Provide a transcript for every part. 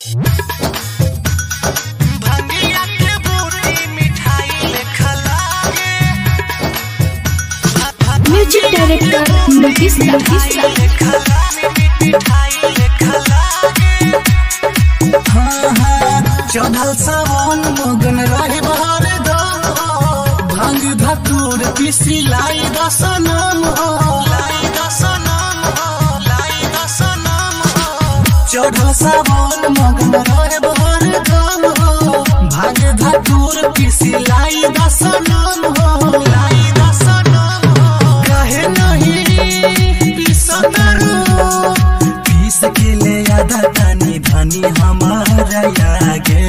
भंगिया के बूटी मिठाई लेखा लागे म्यूजिक डायरेक्टर नीतीश नीतीश लेखा लागे मिठाई लेखा लागे हाँ हाँ चढ़ल सावन मगन रहे बहर दम भांग धतूर पिसी लाई दसनम लाई दसनम लाई दसनम चढ़ल सावन मगन रहे बहर दम भांग धतूर पिसी लाई दसनम लाई दसनम कहे नहीं पिसतरू पीस के ले आधा तनी धनी हमारा आगे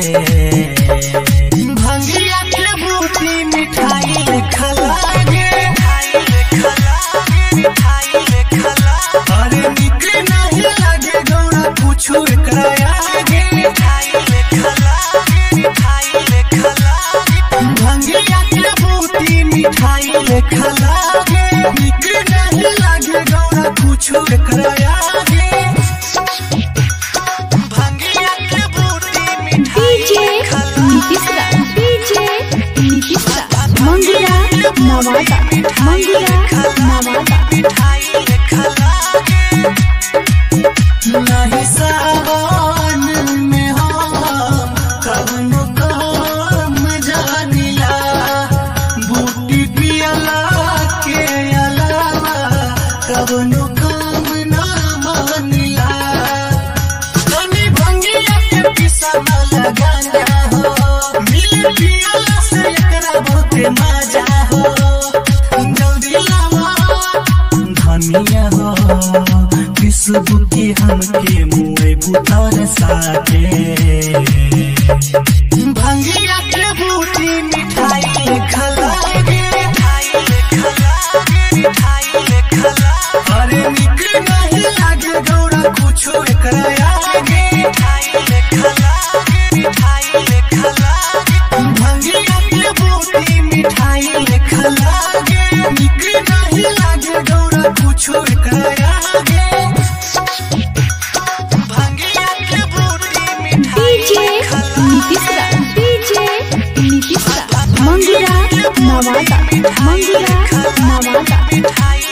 भंगिया के बूटी मिठाई खलागे अरे निक नहीं लागे गौरा पूछू एकरा आगे भंगिया के बूटी मिठाई खलागे निक नहीं लागे गौरा पूछू एकरा आगे भंगिया के बूटी डीजे नीतीश डीजे नीतीश मंगुरा नवादा मंगुरा नवादा नहीं सावन में हम कवनो काम जानिला बूटी पियला के अलावा कवनो काम ना मानिला तनी भंगिया के पिसा न लगाना हो मिल पियला से एकरा बहुते मजा हो जल्दी लावा धनिया हो किस्म की हमके मुए बुतर साथे भंगिया के बूटी मिठाई खलागे अरे निक नहीं लागे गौरा कुछो एकरा आगे भंगिया के बूटी मिठाई खलागे निक नहीं लागे गौरा कुछो एकरा आगे भंगिया के बूटी डीजे नीतीश डीजे नीतीश मंगुरा नवादा मंगुरा नवादा